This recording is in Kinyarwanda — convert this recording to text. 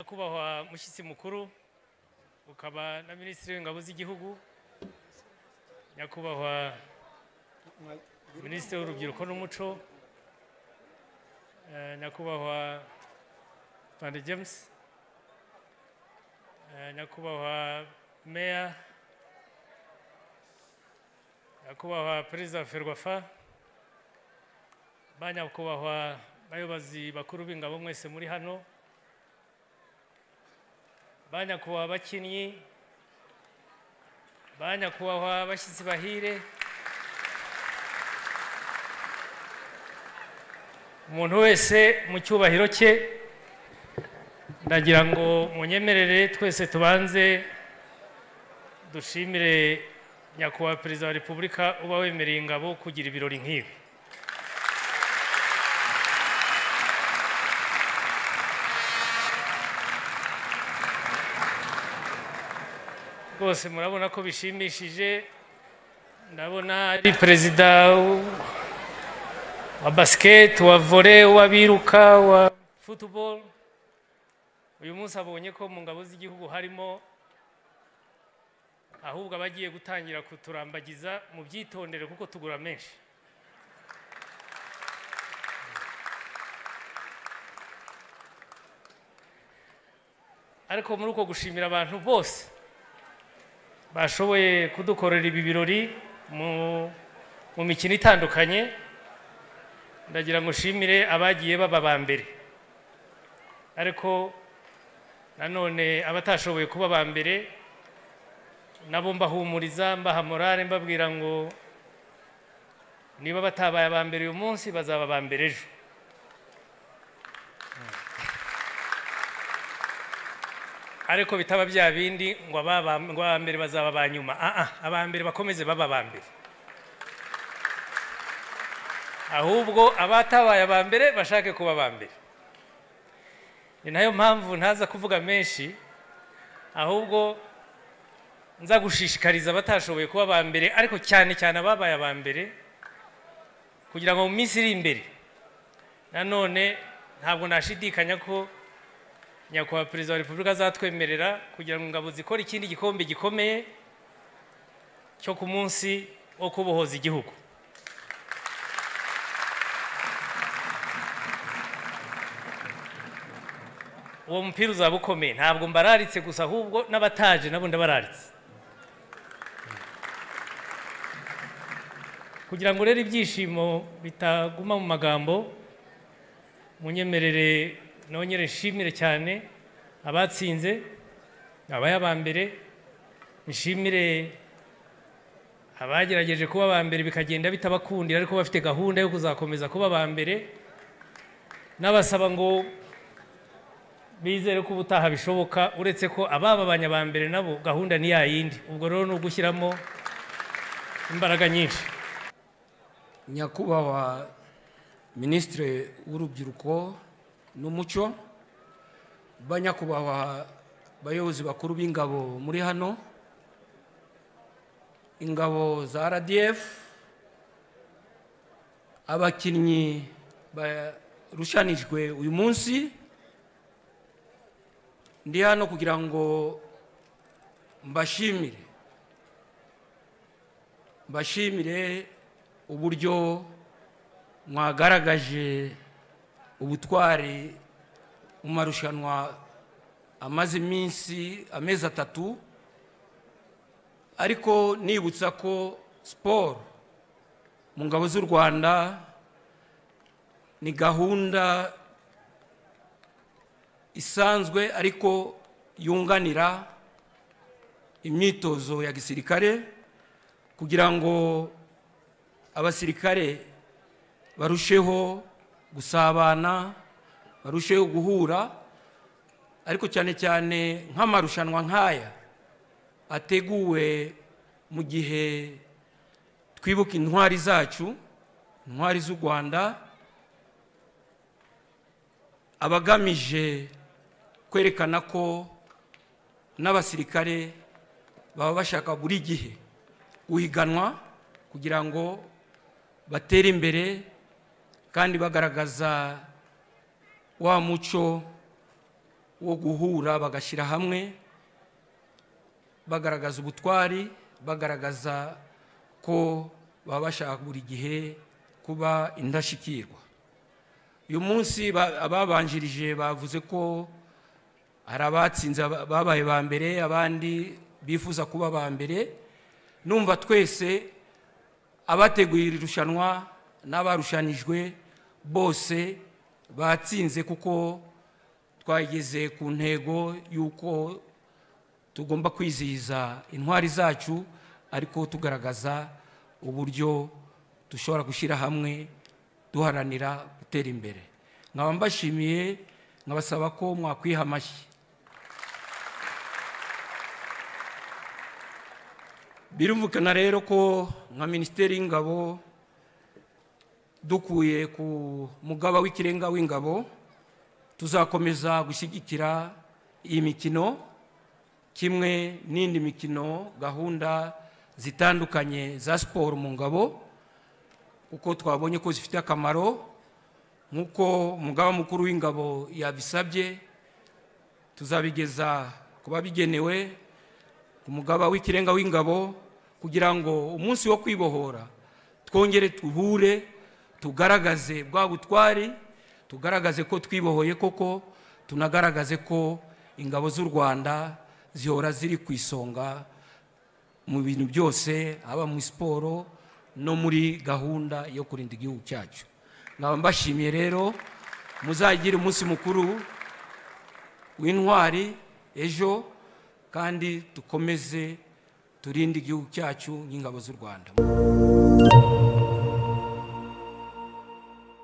kubahwa mushyitsi mukuru ukaba na minisitiri w'ingabo z'igihugu nyakubahwa minisitiri w'urubyiruko n'umuco eh, nyakubahwa pande james eh, nyakubahwa meya nyakubahwa perezida wa ferwafa banyakubahwa bayobozi bakuru b'ingabo mwese muri hano ba nyakubahwa bakinnyi ba nyakubahwa abashyitsi bahire umuntu wese mu cyubahiro cye ndagira ngo munyemerere twese tubanze dushimire nyakubahwa perezida wa repubulika uba wemereye ingabo kugira ibirori nk'ibi rwose murabona ko bishimishije ndabona ari perezida w- wa basiketi wa vore w'abiruka wa futuboro uyu munsi abonye ko mu ngabo z'igihugu harimo ahubwo abagiye gutangira kuturambagiza mu byitondere kuko tugura menshi ariko muri uko gushimira abantu bose bashoboye kudukorera ibi birori mu mu mikino itandukanye ndagira ngo nshimire abagiye baba aba mbere ariko nanone abatashoboye kuba aba mbere nabo mbahumuriza mbaha morale mbabwira ngo niba batabaye aba mbere uyu munsi bazaba aba mbere ejo ariko bitaba bya bindi ngo ababa- ngo aba mbere bazaba ba nyuma aa aba mbere bakomeze baba aba mbere ahubwo abatabaye aba mbere bashake kuba aba mbere ni nayo mpamvu ntaza kuvuga menshi ahubwo nza gushishikariza abatashoboye kuba aba mbere ariko cyane cyane ababaye aba mbere kugira ngo mu minsi iri imbere nanone ntabwo nashidikanya ko nyakubahwa perezida wa repubulika azatwemerera kugira ngo ingabo zikore ikindi gikombe gikomeye cyo ku munsi wo kubohoza igihugu uwo mupira uzaba ukomeye ntabwo mbararitse gusa ahubwo n'abataje nabo ndabararitse kugira ngo rero ibyishimo bitaguma mu magambo munyemerere nongere nshimire cyane abatsinze abaye aba mbere nshimire abagerageje kuba aba mbere bikagenda bitabakundira ariko bafite gahunda yo kuzakomeza kuba aba mbere n'abasaba ngo bizere ko ubutaha bishoboka uretse ko abababanya aba mbere nabo gahunda ni yayindi ubwo rero ni ugushyiramo imbaraga nyinshi nyakubahwa minisitiri w'urubyiruko n'umuco banyakubahwa bayobozi bakuru b'ingabo muri hano ingabo za rdf abakinnyi barushanijwe uyu munsi ndi hano kugira ngo mbashimire mbashimire uburyo mwagaragaje ubutwari mu marushanwa amaze iminsi amezi atatu ariko nibutsa ko siporo mu ngabo z'u rwanda ni gahunda isanzwe ariko yunganira imyitozo ya gisirikare kugira ngo abasirikare barusheho gusabana barusheho guhura ariko cyane cyane nk'amarushanwa nk'aya ateguwe mu gihe twibuka intwari zacu intwari z'u rwanda aba agamije kwerekana ko n'abasirikare baba bashaka buri gihe guhiganwa kugira ngo batera imbere kandi bagaragaza wa muco wo guhura bagashyira hamwe bagaragaza ubutwari bagaragaza ko baba bashaka buri gihe kuba indashyikirwa uyu munsi ba- ababanjirije bavuze ko hari abatsinze aba- babaye ba mbere abandi bifuza kuba ba mbere numva twese abateguye iri rushanwa n'abarushanijwe bose batsinze kuko twageze ku ntego y'uko tugomba kwizihiza intwari zacu ariko tugaragaza uburyo dushobora gushyira hamwe duharanira gutera imbere nkaba mbashimiye nkabasaba ko mwakwiha amashyi birumvikana rero ko nka minisiteri y'ingabo dukuye ku mugaba w'ikirenga w'ingabo tuzakomeza gushyigikira iyi mikino kimwe n'indi mikino gahunda zitandukanye za siporo mu ngabo kuko twabonye ko zifite akamaro nk'uko umugaba mukuru w'ingabo yabisabye tuzabigeza ku babigenewe ku mugaba w'ikirenga w'ingabo kugira ngo umunsi wo kwibohora twongere tuhure tugaragaze bwa butwari tugaragaze ko twibohoye koko tunagaragaze ko ingabo z'u rwanda zihora ziri ku isonga mu bintu byose haba muri siporo no muri gahunda yo kurinda igihugu cyacu nkaba mbashimiye rero muzagire umunsi mukuru w'intwari ejo kandi dukomeze turinde igihugu cyacu nk'ingabo z'u rwanda